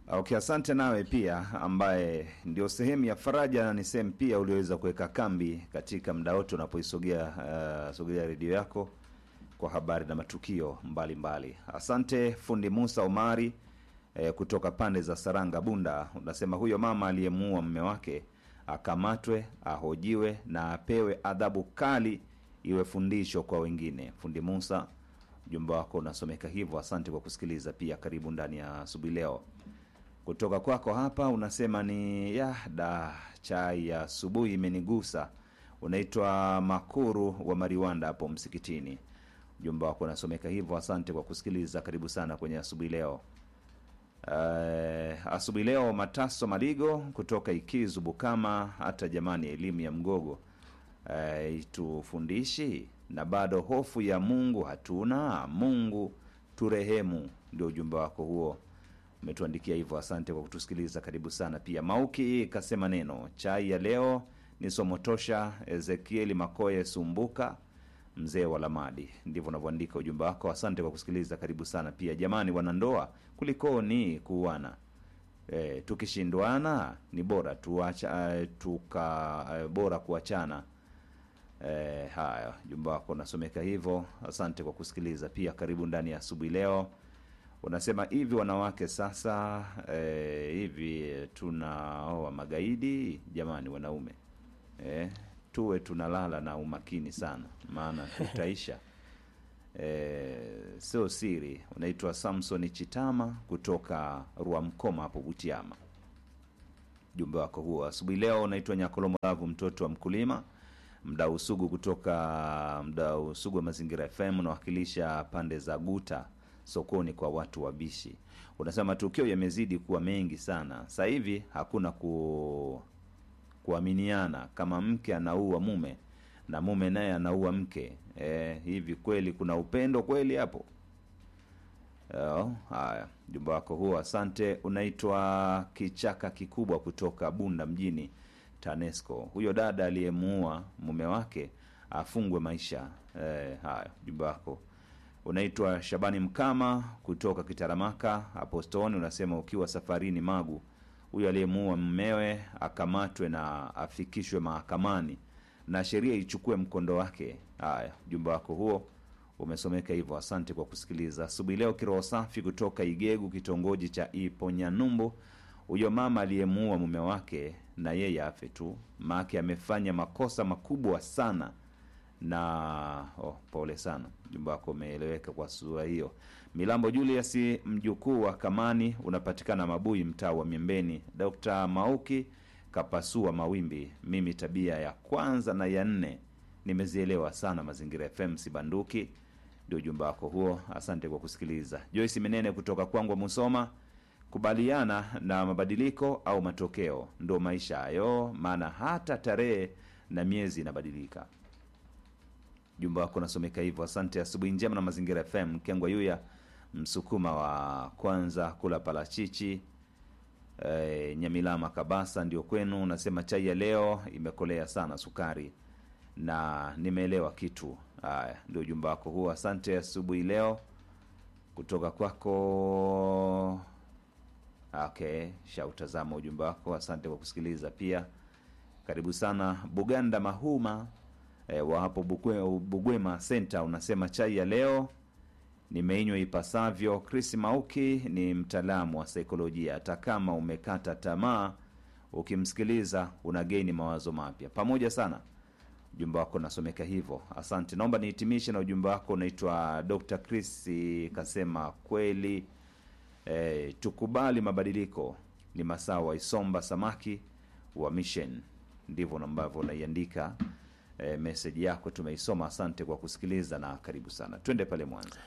Okay, asante nawe pia ambaye ndio sehemu ya faraja na ni sehemu pia ulioweza kuweka kambi katika muda wote unapoisogea uh, sogelea redio yako kwa habari na matukio mbalimbali mbali. Asante fundi Musa Omari eh, kutoka pande za Saranga Bunda, unasema huyo mama aliyemuua mume wake akamatwe, ahojiwe na apewe adhabu kali, iwe fundisho kwa wengine. Fundi Musa, ujumbe wako unasomeka hivyo. Asante kwa kusikiliza pia, karibu ndani ya asubuhi leo. Kutoka kwako hapa unasema ni ya da chai ya asubuhi imenigusa. Unaitwa Makuru wa Mariwanda hapo msikitini. Ujumbe wako unasomeka hivyo. Asante kwa kusikiliza, karibu sana kwenye asubuhi leo. Uh, asubuhi leo Mataso Maligo kutoka Ikizu Bukama, hata jamani, elimu ya mgogo uh, itufundishi na bado hofu ya Mungu hatuna. Mungu turehemu, ndio ujumbe wako huo, umetuandikia hivyo. Asante kwa kutusikiliza, karibu sana pia. Mauki kasema neno chai ya leo ni somo tosha. Ezekieli Makoye Sumbuka mzee wa Lamadi, ndivyo unavyoandika ujumbe wako. Asante kwa kusikiliza, karibu sana pia. Jamani wanandoa, kulikoni kuuana? E, tukishindwana ni bora tuacha, uh, tuka uh, bora kuachana. E, haya ujumbe wako unasomeka hivyo. Asante kwa kusikiliza pia, karibu ndani ya asubuhi leo. Unasema hivi wanawake sasa, e, hivi tunaoa magaidi? Jamani wanaume, e, tuwe tunalala na umakini sana, maana tutaisha. E, sio siri. Unaitwa Samson Chitama kutoka Rwamkoma hapo Butiama. Jumbe wako huo asubuhi leo. Unaitwa Nyakolomo Lavu, mtoto wa mkulima, mdau sugu kutoka mdau sugu wa Mazingira FM, unawakilisha pande za Guta sokoni kwa watu wabishi. Unasema matukio yamezidi kuwa mengi sana sasa hivi, hakuna ku kuaminiana kama mke anaua mume na mume naye anaua mke e, hivi kweli kuna upendo kweli hapo? Oh, haya jumba wako huo, asante. Unaitwa Kichaka Kikubwa kutoka Bunda mjini TANESCO. Huyo dada aliyemuua mume wake afungwe maisha. E, haya jumba wako unaitwa Shabani Mkama kutoka Kitaramaka hapo Stone. Unasema ukiwa safarini Magu huyo aliyemuua mmewe akamatwe na afikishwe mahakamani na sheria ichukue mkondo wake. Haya, ujumbe wako huo umesomeka hivyo. Asante kwa kusikiliza asubuhi leo. Kiroho safi kutoka Igegu, kitongoji cha Iponyanyumbu. Huyo mama aliyemuua mume wake na yeye afe tu, maake amefanya makosa makubwa sana na oh, pole sana. Ujumbe wako umeeleweka kwa sura hiyo. Milambo Julius, mjukuu wa Kamani, unapatikana Mabui, mtaa wa Miembeni. Dr. Mauki kapasua mawimbi. Mimi tabia ya kwanza na ya nne nimezielewa sana. Mazingira FM sibanduki, ndio ujumbe wako huo. Asante kwa kusikiliza. Joyce Menene kutoka Kwangwa, Musoma, kubaliana na mabadiliko au matokeo ndo maisha hayo, maana hata tarehe na miezi inabadilika. Jumba wako nasomeka hivyo. Asante. Asubuhi njema na Mazingira FM. Kengwa Yuya, msukuma wa kwanza kula parachichi e, Nyamilama Kabasa ndio kwenu. Unasema chai ya leo imekolea sana sukari na nimeelewa kitu. Haya, ndio ujumba wako huo. Asante asubuhi leo kutoka kwako. Okay, shautazama ujumbe wako. Asante kwa kusikiliza pia, karibu sana. Buganda Mahuma E, wa hapo Bugwe, Bugwema Center unasema chai ya leo nimeinywa ipasavyo. Chris Mauki ni mtaalamu wa saikolojia, hata kama umekata tamaa, ukimsikiliza una geni mawazo mapya. Pamoja sana, ujumbe wako unasomeka hivyo, asante. Naomba nihitimishe na ujumbe wako unaitwa Dr. Chris kasema kweli, e, tukubali mabadiliko, ni masaa wa Isomba samaki wa Mission, ndivyo ambavyo unaiandika E, meseji yako tumeisoma. Asante kwa kusikiliza na karibu sana. Twende pale Mwanza.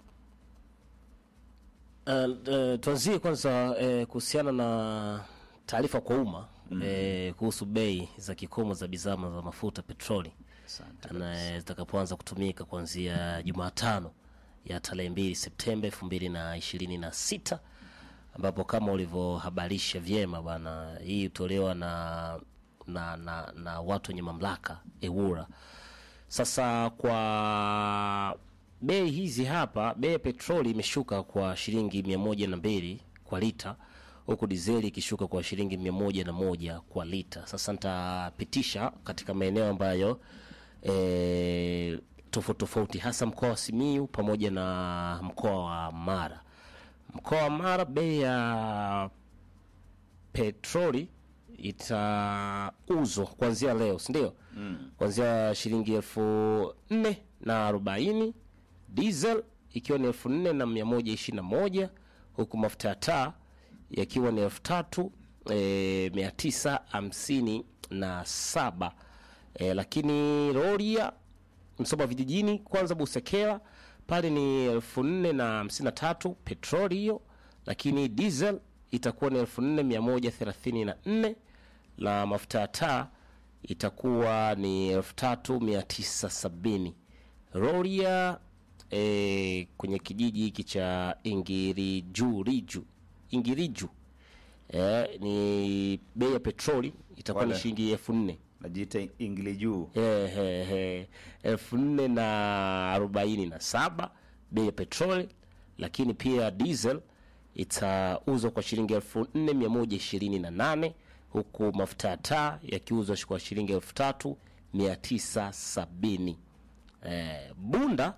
Uh, uh, tuanzie kwanza uh, kuhusiana na taarifa kwa umma mm -hmm. uh, kuhusu bei za kikomo za bidhaa za mafuta petroli na zitakapoanza kutumika kuanzia Jumatano ya tarehe mbili Septemba elfu mbili na ishirini na sita ambapo kama ulivyohabarisha vyema bwana, hii hutolewa na na, na, na watu wenye mamlaka EWURA. Sasa kwa bei hizi hapa, bei ya petroli imeshuka kwa shilingi mia moja na mbili kwa lita huku dizeli ikishuka kwa shilingi mia moja na moja kwa lita. Sasa nitapitisha katika maeneo ambayo e, tofauti tofauti, hasa mkoa wa Simiyu pamoja na mkoa wa Mara. Mkoa wa Mara bei ya petroli itauzwa kuanzia leo, si ndio? Mm. Kuanzia shilingi elfu nne na arobaini diesel ikiwa ni elfu nne na mia moja ishirini na moja huku mafuta ya taa yakiwa ni elfu tatu e, mia tisa hamsini na saba e, lakini roria Msoma vijijini kwanza Busekera pale ni elfu nne na hamsini na tatu petroli hiyo, lakini diesel itakuwa ni elfu nne mia moja thelathini na nne na mafuta ya taa itakuwa ni elfu tatu mia tisa sabini roria e, kwenye kijiji hiki cha Ingiriju Riju Ingiriju e, ni bei ya petroli itakuwa ni Wale. shilingi elfu nne najiita ingili juu Ehehe, elfu nne na arobaini na saba bei ya petroli, lakini pia diesel itauzwa kwa shilingi elfu nne mia moja ishirini na nane huku mafuta ya taa yakiuzwa kwa shilingi elfu tatu mia tisa sabini. Eh, bunda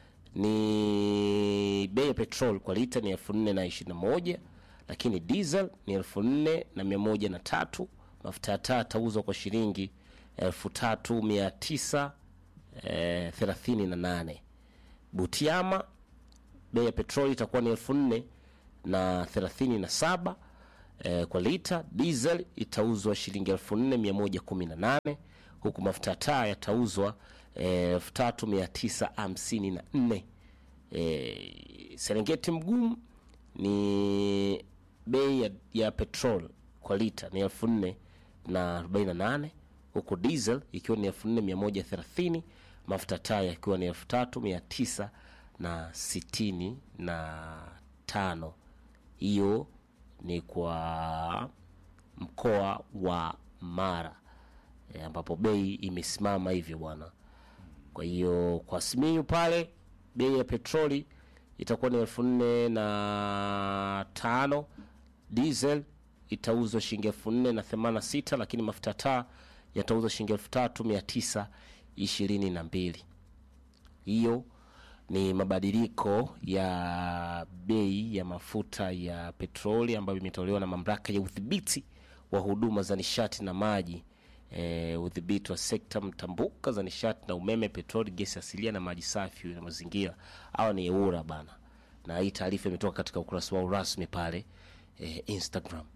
ni bei ya petrol kwa lita ni elfu nne na ishirini na moja lakini diesel ni elfu nne na mia moja na tatu mafuta ya taa yatauzwa kwa shilingi elfu tatu mia tisa eh, thelathini na nane butiama bei ya petroli itakuwa ni elfu nne na thelathini na saba eh, kwa lita diesel itauzwa shilingi elfu nne mia moja kumi na nane huku mafuta ya taa yatauzwa eh, elfu tatu mia tisa hamsini na nne eh, serengeti mgumu ni bei ya, ya petrol kwa lita ni elfu nne na arobaini na nane huku diesel ikiwa ni elfu nne mia moja thelathini mafuta taa yakiwa ni elfu tatu mia tisa na sitini na tano hiyo ni kwa mkoa wa Mara e, ambapo bei imesimama hivyo bwana. Kwa hiyo kwa Simiyu pale bei ya petroli itakuwa ni elfu nne na tano diesel itauzwa shilingi elfu nne na themanini na sita lakini mafuta taa yatauzwa shilingi elfu tatu mia tisa ishirini na mbili hiyo ni mabadiliko ya bei ya mafuta ya petroli ambayo imetolewa na mamlaka ya udhibiti wa huduma za nishati na maji e, udhibiti wa sekta mtambuka za nishati na umeme, petroli, gesi asilia na maji safi na mazingira. Hawa ni EWURA bana, na hii taarifa imetoka katika ukurasa wao rasmi pale e, Instagram.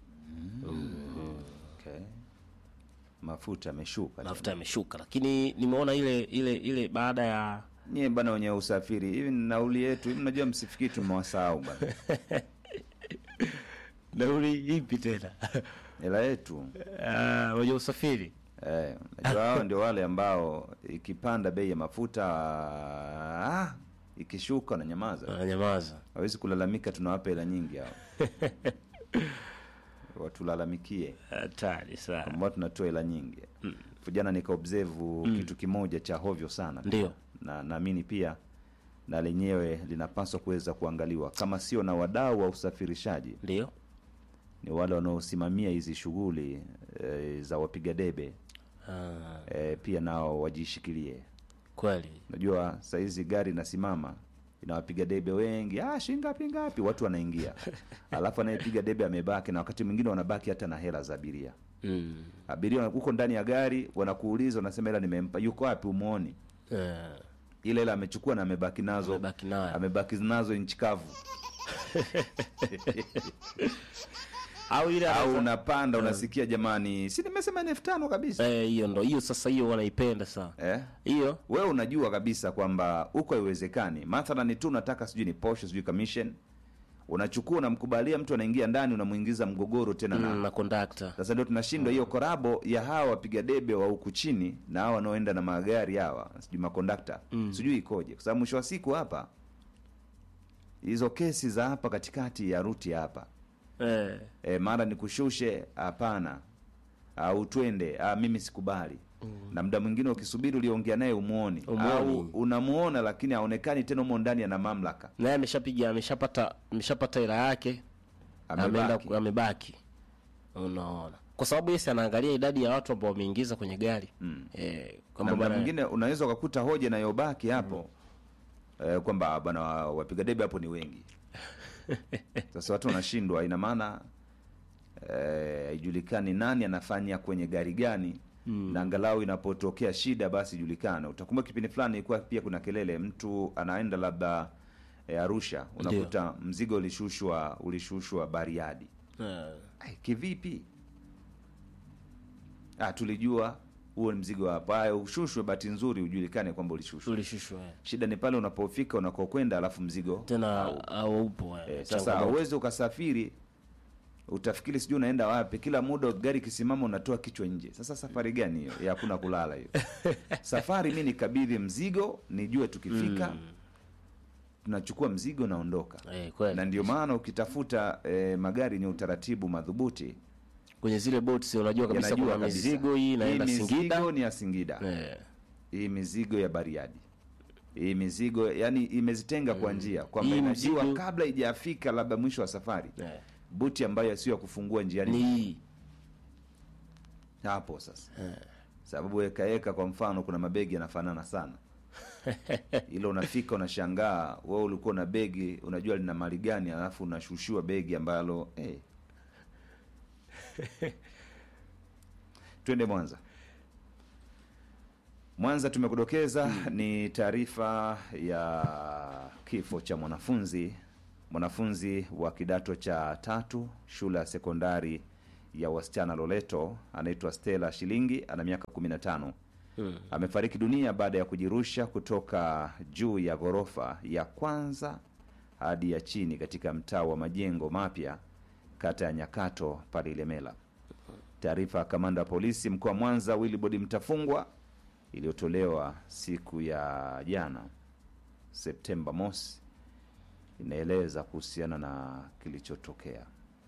okay. mafuta yameshuka Mafuta yameshuka, lakini nimeona ile ile ile baada ya nyie bana wenye usafiri hivi ni nauli yetu hivi mnajua msifikiri tumewasahau bana nauli ipi tena hela yetu Ah, wenye usafiri eh, najua hao ndio wale ambao ikipanda bei ya mafuta ah, ikishuka na nyamaza wananyamaza. hawezi kulalamika tunawapa hela nyingi hao watulalamikie Hatari sana. ambao tunatoa hela nyingi jana nikaobserve kitu kimoja cha hovyo sana Ndio. na naamini pia na lenyewe linapaswa kuweza kuangaliwa kama sio na wadau wa usafirishaji Ndio. ni wale wanaosimamia hizi shughuli e, za wapiga debe Ah, e, pia nao wajishikilie kweli. unajua sahizi gari inasimama inawapiga debe wengi ah, shilingi ngapi ngapi watu wanaingia alafu anayepiga debe amebaki na wakati mwingine wanabaki hata na hela za abiria Mm. abiria huko ndani ya gari wanakuuliza unasema hela nimempa yuko wapi umwoni Eh, ile hela amechukua na amebaki nazo Amebaki nayo. amebaki nazo nchi kavu au ile au anaweza- unapanda unasikia jamani si nimesema ni elfu tano kabisa Eh, hiyo ndo hiyo sasa, hiyo wanaipenda sana eh? hiyo. wewe unajua kabisa kwamba huko haiwezekani mathalani tu unataka sijui ni posho sijui commission unachukua unamkubalia mtu anaingia ndani unamuingiza mgogoro tena na Mm, na kondakta sasa ndio tunashindwa hiyo korabo ya hawa wapiga debe wa huku chini na hawa wanaoenda na magari hawa sijui makondakta sijui ikoje kwa sababu mwisho wa siku hapa hizo kesi za hapa katikati ya ruti hapa eh, e, mara nikushushe hapana au twende ah, mimi sikubali na muda mwingine ukisubiri uliongea naye umuoni Umuoni. au unamuona lakini haonekani tena umo ndani ana mamlaka naye ameshapiga ameshapata ameshapata hela yake ameenda Amebaki. amebaki unaona kwa sababu yesi anaangalia idadi ya watu ambao wameingiza kwenye gari mm. eh, na kwamba muda bana mwingine unaweza ukakuta hoja inayobaki hapo eh, kwamba bana wa- wapiga debe hapo ni wengi sasa watu wanashindwa ina maana eh, haijulikani nani anafanya kwenye gari gani na angalau inapotokea shida basi ijulikane utakumbuka kipindi fulani ilikuwa pia kuna kelele mtu anaenda labda eh, arusha unakuta mzigo ulishushwa ulishushwa bariadi eh, Ai, kivipi ah, tulijua huo ni mzigo hapa Haya, ushushwe bahati nzuri ujulikane kwamba ulishushwa ulishushwa eh. shida ni pale unapofika unakokwenda alafu mzigo tena au upo eh, eh, sasa changamoto. uweze ukasafiri utafikiri sijui unaenda wapi kila muda gari kisimama unatoa kichwa nje sasa safari gani hiyo ya hakuna kulala hiyo safari mi nikabidhi mzigo nijue tukifika tunachukua mzigo naondoka eh, kweli na ndio maana ukitafuta eh, magari yenye utaratibu madhubuti kwenye zile boats unajua kabisa yanajua kuna kabisa. mizigo hii inaenda mizigo Singida ni ya Singida eh, hii mizigo ya Bariadi hii mizigo yani imezitenga kwa njia kwamba Hii inajua mzigo- kabla ijafika labda mwisho wa safari eh, buti ambayo sio ya kufungua njiani ni hii hapo sasa sababu ekaeka kwa mfano kuna mabegi yanafanana sana ilo unafika unashangaa wewe ulikuwa na begi unajua lina mali gani alafu unashushiwa begi ambalo eh. twende mwanza mwanza tumekudokeza ni taarifa ya kifo cha mwanafunzi mwanafunzi wa kidato cha tatu shule ya sekondari ya wasichana loleto anaitwa stela shilingi ana miaka 15 mm. amefariki dunia baada ya kujirusha kutoka juu ya ghorofa ya kwanza hadi ya chini katika mtaa wa majengo mapya kata ya nyakato pale ilemela taarifa ya kamanda wa polisi mkoa wa mwanza wilibodi mtafungwa iliyotolewa siku ya jana septemba mosi inaeleza kuhusiana na kilichotokea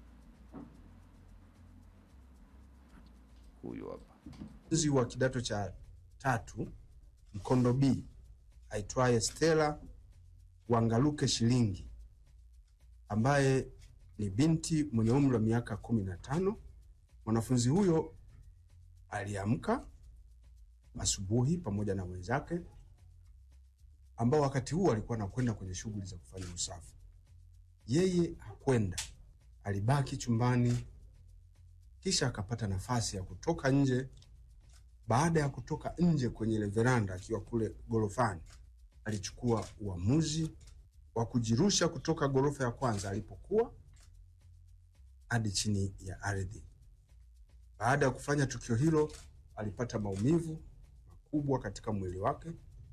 huyu hapa mwanafunzi wa kidato cha tatu mkondo B aitwaye Stella Wangaluke Shilingi ambaye ni binti mwenye umri wa miaka kumi na tano. Mwanafunzi huyo aliamka asubuhi pamoja na wenzake ambao wakati huo alikuwa anakwenda kwenye shughuli za kufanya usafi. Yeye hakwenda, alibaki chumbani, kisha akapata nafasi ya kutoka nje baada ya kutoka nje kwenye ile veranda akiwa kule gorofani, alichukua uamuzi wa kujirusha kutoka ghorofa ya kwanza alipokuwa hadi chini ya ardhi. Baada ya kufanya tukio hilo, alipata maumivu makubwa katika mwili wake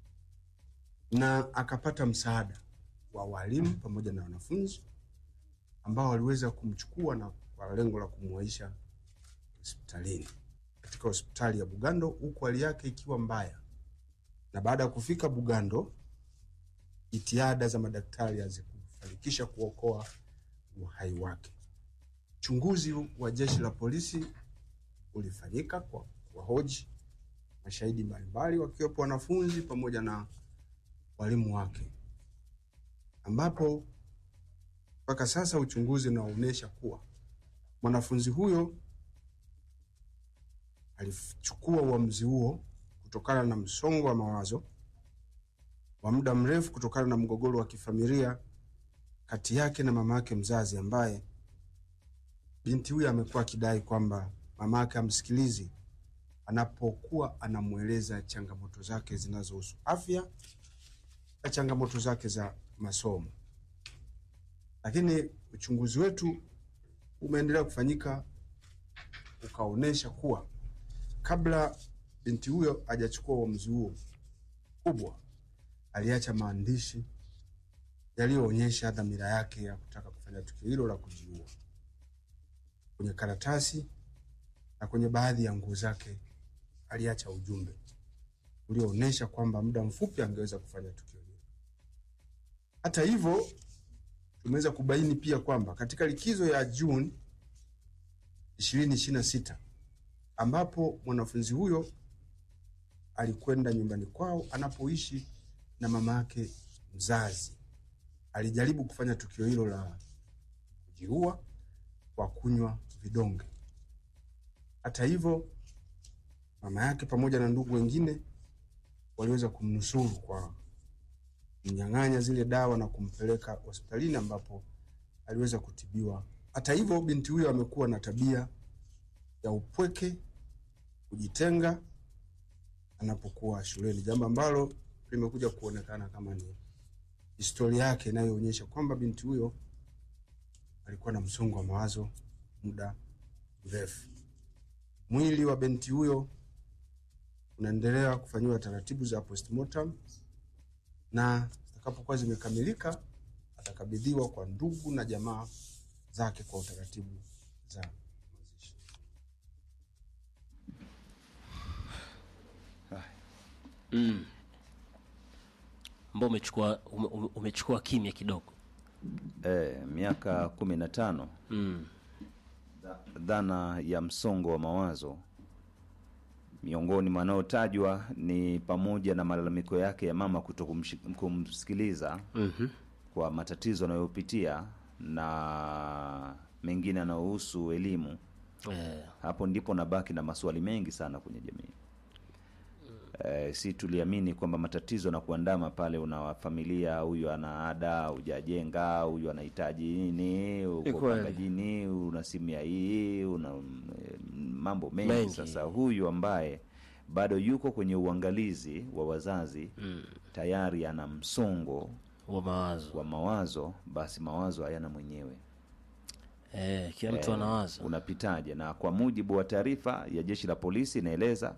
na akapata msaada wa walimu pamoja na wanafunzi ambao waliweza kumchukua na kwa lengo la kumwaisha hospitalini katika hospitali ya Bugando huku hali yake ikiwa mbaya. Na baada ya kufika Bugando, jitihada za madaktari hazikufanikisha kuokoa uhai wake. Uchunguzi wa jeshi la polisi ulifanyika kwa kuwahoji mashahidi mbalimbali wakiwepo wanafunzi pamoja na walimu wake, ambapo mpaka sasa uchunguzi unaonyesha kuwa mwanafunzi huyo alichukua uamuzi huo kutokana na msongo wa mawazo wa muda mrefu kutokana na mgogoro wa kifamilia kati yake na mama yake mzazi, ambaye binti huyo amekuwa akidai kwamba mama yake amsikilizi anapokuwa anamweleza changamoto zake zinazohusu afya na changamoto zake za masomo. Lakini uchunguzi wetu umeendelea kufanyika ukaonyesha kuwa kabla binti huyo hajachukua uamuzi huo kubwa, aliacha maandishi yaliyoonyesha dhamira yake ya kutaka kufanya tukio hilo la kujiua kwenye karatasi na kwenye baadhi ya nguo zake aliacha ujumbe ulioonyesha kwamba muda mfupi angeweza kufanya tukio hilo. Hata hivyo, tumeweza kubaini pia kwamba katika likizo ya Juni ishirini ishirini na sita ambapo mwanafunzi huyo alikwenda nyumbani kwao anapoishi na mama yake mzazi, alijaribu kufanya tukio hilo la kujiua, kwa kunywa vidonge. Hata hivyo, mama yake pamoja na ndugu wengine waliweza kumnusuru kwa kumnyang'anya zile dawa na kumpeleka hospitalini ambapo aliweza kutibiwa. Hata hivyo, binti huyo amekuwa na tabia ya upweke, kujitenga anapokuwa shuleni, jambo ambalo limekuja kuonekana kama ni historia yake inayoonyesha kwamba binti huyo alikuwa na msongo wa mawazo muda mrefu. Mwili wa binti huyo unaendelea kufanyiwa taratibu za postmortem na zitakapokuwa zimekamilika atakabidhiwa kwa ndugu na jamaa zake kwa utaratibu za mazishi. ambao umechukua ume, ume- umechukua kimya kidogo eh, miaka kumi na tano mm. dhana ya msongo wa mawazo miongoni mwanaotajwa ni pamoja na malalamiko yake ya mama kuto kumshi- kumsikiliza mm-hmm. kwa matatizo anayopitia na mengine yanayohusu elimu eh, hapo ndipo nabaki na maswali mengi sana kwenye jamii eh, si tuliamini kwamba matatizo na kuandama pale una familia huyu ana ada hujajenga huyu anahitaji nini uko kweli. pangajini una simu ya hii una mm, mambo mengi, Mengi. sasa huyu ambaye bado yuko kwenye uangalizi wa wazazi mm. tayari ana msongo wa mawazo wa mawazo basi mawazo hayana mwenyewe eh, kila mtu anawaza unapitaje na kwa mujibu wa taarifa ya jeshi la polisi inaeleza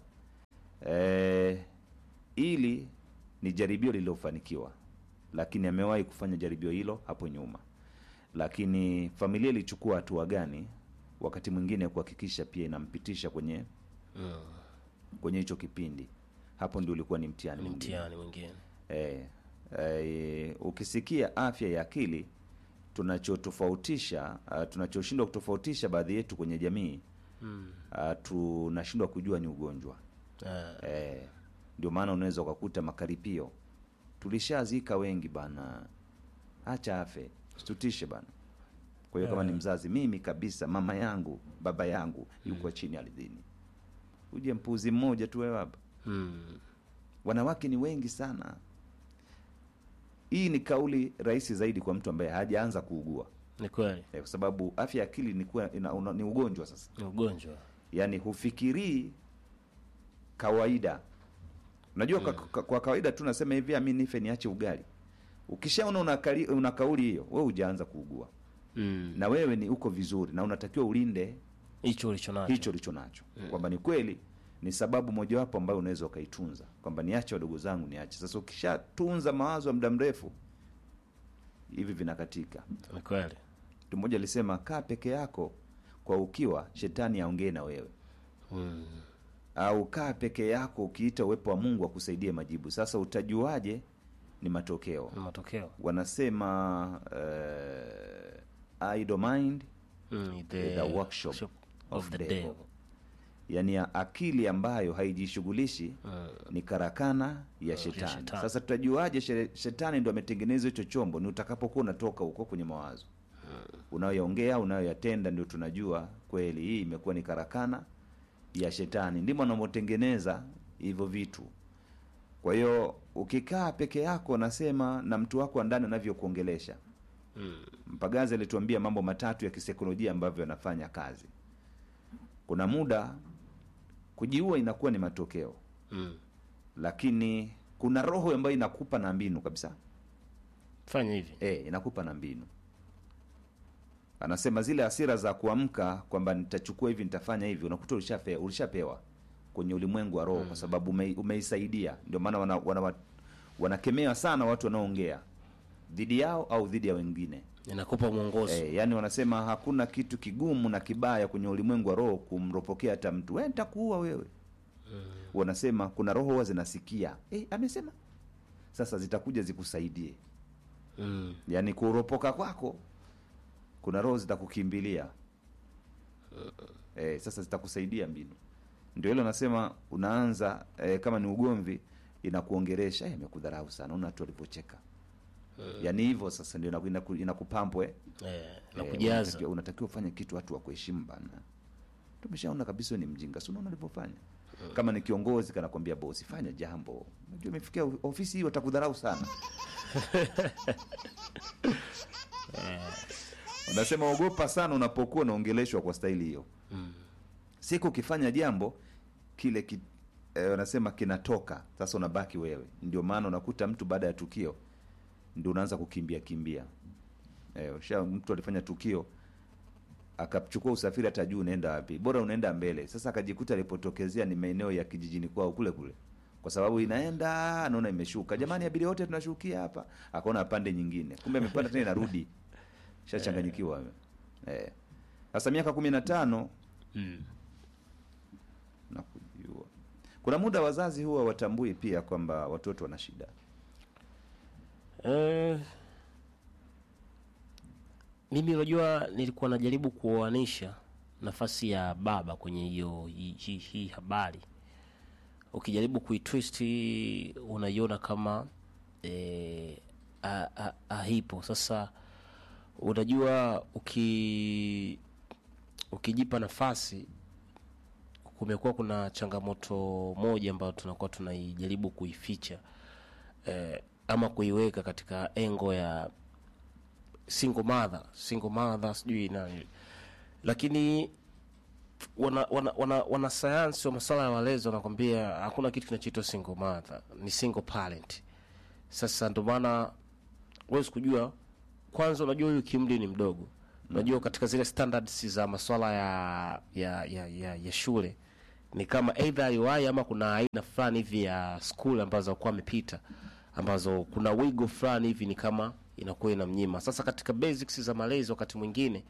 eh, ili ni jaribio lililofanikiwa lakini amewahi kufanya jaribio hilo hapo nyuma lakini familia ilichukua hatua gani wakati mwingine kuhakikisha pia inampitisha kwenye mm. kwenye hicho kipindi hapo ndio ulikuwa ni mtihani mwingine mtihani mwingine eh, eh, ukisikia afya ya akili tunachotofautisha uh, tunachoshindwa kutofautisha baadhi yetu kwenye jamii mm. uh, tunashindwa kujua ni ugonjwa eh, eh, ndio maana unaweza ukakuta makaripio tulishazika wengi bana acha afe situtishe bana kwa hiyo kama ni mzazi mimi kabisa mama yangu baba yangu yuko chini ardhini uje mpuzi mmoja tu wewe hapa mm. wanawake ni wengi sana hii ni kauli rahisi zaidi kwa mtu ambaye hajaanza kuugua ni kweli eh, kwa sababu afya ya akili ni, kuwa, ina, una, ni ugonjwa sasa ni ugonjwa yaani hufikirii kawaida unajua kwa, kwa, kwa kawaida tu nasema hivi ami nife niache ugali ukishaona una, kali- una kauli hiyo we hujaanza kuugua mm. na wewe ni uko vizuri na unatakiwa ulinde hicho ulicho nacho hicho ulicho nacho kwamba ni kweli ni sababu mojawapo ambayo unaweza ukaitunza kwamba niache wadogo zangu niache sasa ukishatunza mawazo ya muda mrefu hivi vinakatika ni kweli mtu mmoja alisema kaa peke yako kwa ukiwa shetani aongee na wewe mm. au kaa peke yako ukiita uwepo wa mungu akusaidie majibu sasa utajuaje ni matokeo ni matokeo wanasema uh, idle mind mm. the workshop of the devil yani ya akili ambayo haijishughulishi mm. ni karakana ya shetani. shetani. Sasa tutajuaje shere- shetani ndo ametengeneza hicho chombo? Ni utakapokuwa unatoka huko kwenye mawazo unayoongea unayoyatenda, ndio tunajua kweli hii imekuwa ni karakana ya shetani, ndimo anamotengeneza hivyo vitu. Kwa hiyo ukikaa peke yako, nasema na mtu wako wa ndani anavyokuongelesha. Mm. Mpagazi alituambia mambo matatu ya kisaikolojia ambavyo yanafanya kazi. Kuna muda kujiua inakuwa ni matokeo Mm. lakini kuna roho ambayo inakupa na mbinu kabisa fanya hivi e, inakupa na mbinu anasema zile hasira za kuamka kwamba nitachukua hivi nitafanya hivi unakuta ulishape, ulishapewa kwenye ulimwengu wa roho kwa sababu ume, umeisaidia ndio maana wana, wana, wanakemewa sana watu wanaoongea dhidi yao au dhidi ya wengine inakupa mwongozo e, yani wanasema hakuna kitu kigumu na kibaya kwenye ulimwengu wa roho kumropokea hata mtu we nitakuua wewe wanasema kuna roho huwa zinasikia e, amesema sasa zitakuja zikusaidie mm. yaani kuropoka kwako kuna roho zitakukimbilia e, sasa zitakusaidia mbinu ndio hilo nasema unaanza e, kama ni ugomvi inakuongeresha "Eh, amekudharau sana una watu walivyocheka yaani hivyo sasa ndio inaku- inaku- inakupampwe eh, na Eh, kujaza unatakiwa- unatakiwa ufanye kitu watu wa kuheshimu bana tumeshaona kabisa wewe ni mjinga si unaona alivyofanya kama ni kiongozi kanakwambia bosi fanya jambo unajua imefikia ofisi hii watakudharau sana unasema ogopa sana unapokuwa unaongeleshwa kwa staili hiyo siku ukifanya jambo kile ki, eh, wanasema kinatoka sasa unabaki wewe ndio maana unakuta mtu baada ya tukio ndio unaanza kukimbia kimbia eh, usha mtu alifanya tukio akachukua usafiri hata juu unaenda wapi bora unaenda mbele sasa akajikuta alipotokezea ni maeneo ya kijijini kwao kule kule kwa sababu inaenda anaona imeshuka jamani abiria wote tunashukia hapa akaona pande nyingine kumbe amepanda tena inarudi shachanganyikiwa eh. sasa miaka kumi na tano mm. na kujua kuna muda wazazi huwa watambui pia kwamba watoto wana shida Eh, mimi unajua nilikuwa najaribu kuoanisha nafasi ya baba kwenye hiyo hii hi, hi habari ukijaribu kuitwist unaiona kama eh, a- a- haipo sasa unajua uki ukijipa nafasi kumekuwa kuna changamoto moja ambayo tunakuwa tunaijaribu kuificha eh, ama kuiweka katika engo ya single mother single mother sijui nani lakini wana wana, wana, wana sayansi wa masuala ya walezi wanakwambia hakuna kitu kinachoitwa single mother ni single parent sasa ndio maana huwezi kujua kwanza unajua huyu kimli ni mdogo unajua katika zile standards za masuala ya ya, ya, ya, ya shule ni kama either aliwahi ama kuna aina fulani hivi ya school ambazo alikuwa amepita ambazo kuna wigo fulani hivi ni kama inakuwa inamnyima sasa katika basics za malezi wakati mwingine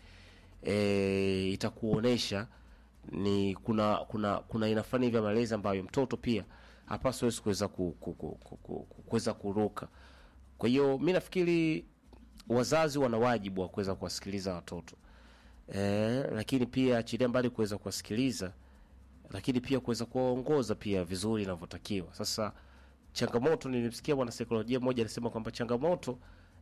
e, itakuonesha ni kuna kuna kuna aina fulani hivi ya malezi ambayo mtoto pia hapaswi wezi kuweza ku, ku, ku, ku, ku, ku, kuweza kuruka kwa hiyo mi nafikiri wazazi wana wajibu wa kuweza kuwasikiliza watoto e, lakini pia achilia mbali kuweza kuwasikiliza lakini pia kuweza kuwaongoza pia vizuri inavyotakiwa sasa changamoto nilimsikia mwanasaikolojia mmoja alisema kwamba changamoto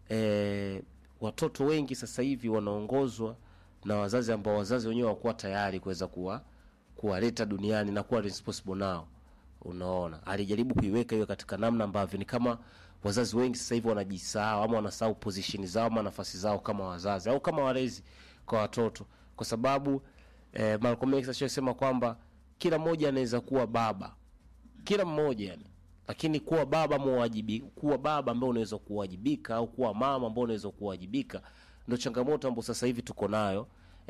e, watoto wengi sasa hivi wanaongozwa na wazazi ambao wazazi wenyewe wakuwa tayari kuweza kuwa kuwaleta duniani na kuwa responsible nao unaona alijaribu kuiweka hiyo katika namna ambavyo ni kama wazazi wengi sasa hivi wanajisahau ama wanasahau position zao ama nafasi zao kama wazazi au kama walezi kwa watoto kwa sababu eh, Malcolm X ashasema kwamba kila mmoja anaweza kuwa baba kila mmoja yani lakini kuwa baba muwajibi, kuwa baba ambao unaweza kuwajibika au kuwa mama ambao unaweza kuwajibika ndio changamoto ambayo sasa hivi tuko nayo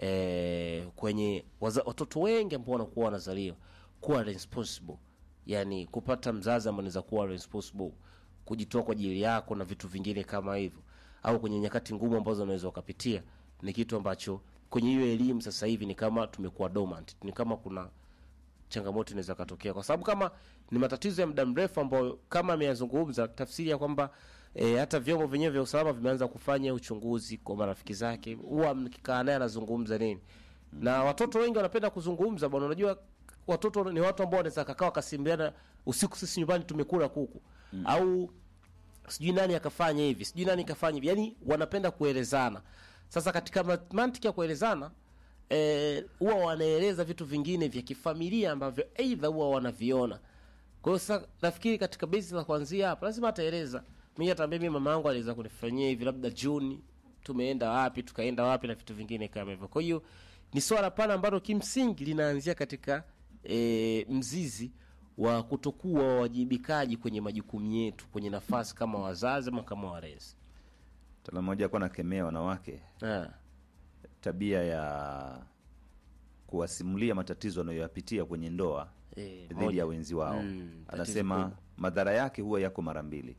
eh, kwenye waza, watoto wengi ambao wanakuwa wanazaliwa kuwa responsible yani kupata mzazi ambaye anaweza kuwa responsible kujitoa kwa ajili yako na vitu vingine kama hivyo au kwenye nyakati ngumu ambazo unaweza ukapitia ni kitu ambacho kwenye hiyo elimu sasa hivi ni kama tumekuwa dormant ni kama kuna changamoto inaweza katokea kwa sababu kama ni matatizo ya muda mrefu ambayo kama ameyazungumza tafsiri ya kwamba e, hata vyombo vyenyewe vya usalama vimeanza kufanya uchunguzi kwa marafiki zake huwa mkikaa naye anazungumza nini na watoto wengi wanapenda kuzungumza bwana unajua watoto ni watu ambao wanaweza kakaa wakasimbiana usiku sisi nyumbani tumekula kuku mm. au sijui nani akafanya hivi sijui nani kafanya hivi yani wanapenda kuelezana sasa katika ma- mantiki ya kuelezana eh, huwa wanaeleza vitu vingine vya kifamilia ambavyo eidha huwa wanaviona kwa hiyo sasa nafikiri katika besi la kuanzia hapa lazima ataeleza mi ataambia mi mama yangu aliweza kunifanyia hivi labda juni tumeenda wapi tukaenda wapi na vitu vingine kama hivyo kwa hiyo ni swala pana ambalo kimsingi linaanzia katika e, mzizi wa kutokuwa wawajibikaji kwenye majukumu yetu kwenye nafasi kama wazazi ama kama walezi tala mmoja alikuwa nakemea wanawake Ah, tabia ya kuwasimulia matatizo anayoyapitia kwenye ndoa eh, dhidi moja. ya wenzi wao Mm, tatizo anasema kubwa. madhara yake huwa yako mara mbili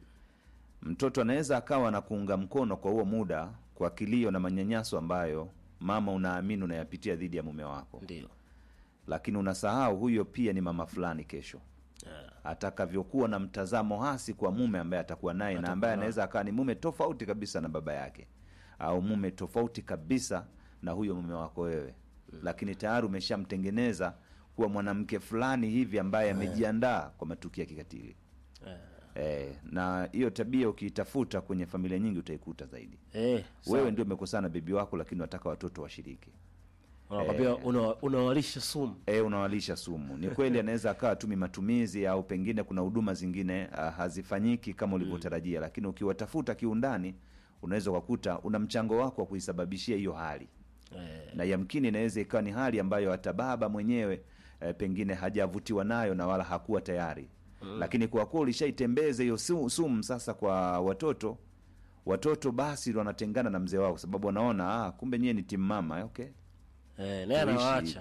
mtoto anaweza akawa na kuunga mkono kwa huo muda kwa kilio na manyanyaso ambayo mama unaamini unayapitia dhidi ya mume wako ndio lakini unasahau huyo pia ni mama fulani kesho Ah, atakavyokuwa na mtazamo hasi kwa mume ambaye atakuwa naye na ambaye anaweza akawa ni mume tofauti kabisa na baba yake au mume tofauti kabisa na huyo mume wako wewe lakini tayari umeshamtengeneza kuwa mwanamke fulani hivi ambaye amejiandaa kwa matukio ya kikatili eh, na hiyo tabia ukiitafuta kwenye familia nyingi utaikuta zaidi eh, wewe ndio umekosana na bibi wako lakini unataka watoto washiriki unakwambia una- unawalisha sumu e, unawalisha sumu ni kweli anaweza akawa tumi matumizi au pengine kuna huduma zingine uh, hazifanyiki kama ulivyotarajia lakini ukiwatafuta kiundani unaweza ukakuta una mchango wako wa kuisababishia hiyo hali eh, na yamkini inaweza ikawa ni hali ambayo hata baba mwenyewe eh, pengine hajavutiwa nayo na wala hakuwa tayari mm. lakini kwa kuwa ulishaitembeza hiyo su- sumu sasa kwa watoto watoto basi ndo wanatengana na mzee wao kwa sababu wanaona ah, kumbe nyie ni timu mama okay eh, naye Tuishi anawaacha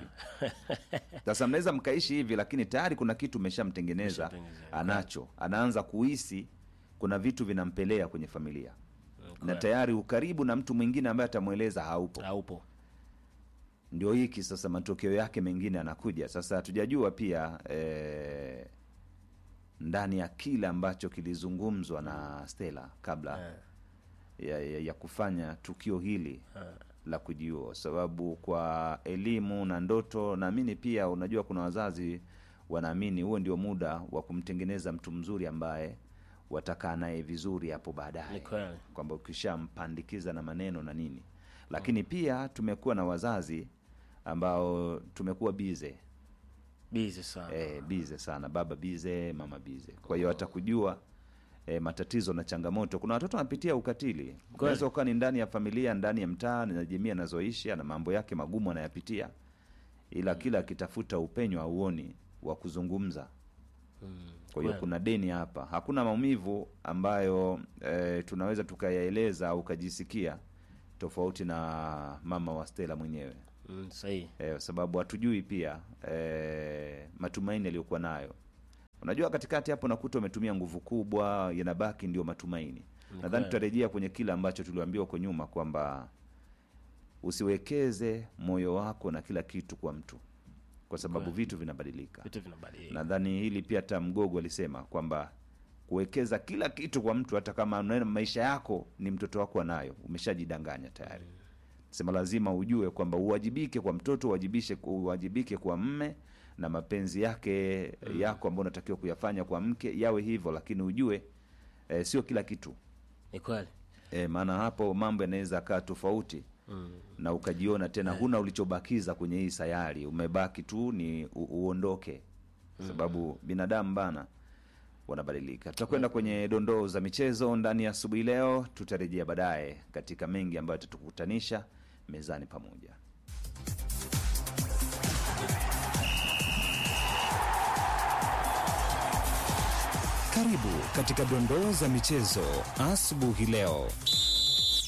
sasa mnaweza mkaishi hivi lakini tayari kuna kitu umeshamtengeneza Umeshamtengenezea, anacho anaanza kuhisi kuna vitu vinampelea kwenye familia na kweli. tayari ukaribu na mtu mwingine ambaye atamweleza haupo haupo ndio hiki sasa matokeo yake mengine anakuja sasa hatujajua pia eh, ndani ya kile ambacho kilizungumzwa na stela kabla Eh. ya, ya, ya kufanya tukio hili la kujiua sababu kwa elimu na ndoto naamini pia unajua kuna wazazi wanaamini huo ndio muda wa kumtengeneza mtu mzuri ambaye watakaa naye vizuri hapo Ni baadaye kweli. kwamba ukishampandikiza na maneno na nini lakini pia tumekuwa na wazazi ambao tumekuwa bize bizi sana e, bize sana baba bize mama bize kwa hiyo atakujua e, matatizo na changamoto kuna watoto wanapitia ukatili unaweza ukawa ni ndani ya familia ndani ya mtaa na jamii anazoishi ana mambo yake magumu anayapitia ila kila akitafuta upenyo auoni wa kuzungumza kwa hiyo kweli. kuna deni hapa hakuna maumivu ambayo e, tunaweza tukayaeleza au ukajisikia tofauti na mama wa stela mwenyewe mm, sahihi eh, kwa sababu hatujui pia eh, matumaini aliyokuwa nayo unajua katikati hapo nakuta umetumia nguvu kubwa yanabaki ndio matumaini nadhani kweli. tutarejea kwenye kile ambacho tuliambiwa huko nyuma kwamba usiwekeze moyo wako na kila kitu kwa mtu kwa sababu vitu vinabadilika vitu vinabadilika nadhani hili pia hata mgogo alisema kwamba kuwekeza kila kitu kwa mtu hata kama unaona maisha yako ni mtoto wako anayo umeshajidanganya tayari sema lazima ujue kwamba uwajibike kwa mtoto uwajibishe uwajibike kwa mme na mapenzi yake yako ambayo unatakiwa kuyafanya kwa mke yawe hivyo lakini ujue eh, sio kila kitu ni kweli e, maana hapo mambo yanaweza kaa tofauti mm. na ukajiona tena huna ulichobakiza kwenye hii sayari umebaki tu ni u, uondoke sababu binadamu bana wanabadilika tutakwenda kwenye dondoo za michezo ndani ya asubuhi leo tutarejea baadaye katika mengi ambayo tatukutanisha mezani pamoja Karibu katika dondoo za michezo asubuhi leo.